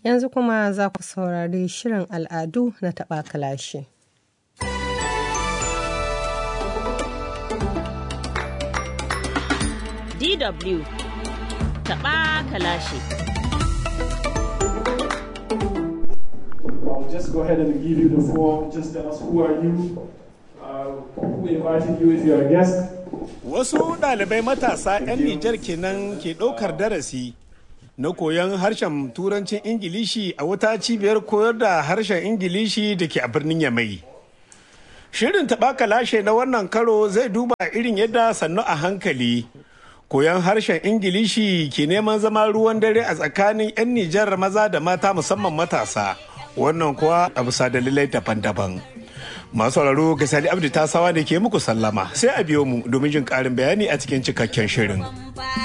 Yanzu kuma za ku saurari shirin al'adu na taɓa kalashi. DW taɓa kalashi. I'll just go ahead and give you the floor. Just tell us who are you, uh, who invited you if you're a guest. Wasu ɗalibai matasa 'yan Nijar kenan ke ɗaukar darasi na koyon harshen turancin Ingilishi a wata cibiyar koyar da harshen Ingilishi da ke a birnin Yamai. Shirin taɓaka lashe na wannan karo zai duba irin yadda sannu a hankali. Koyon harshen Ingilishi ke neman zama ruwan dare a tsakanin 'yan Nijar maza da mata musamman matasa. Wannan kuwa a bisa dalilai daban-daban. Masu sauraro ga Sani Abdu Tasawa da ke muku sallama sai a biyo mu domin jin ƙarin bayani a cikin cikakken shirin.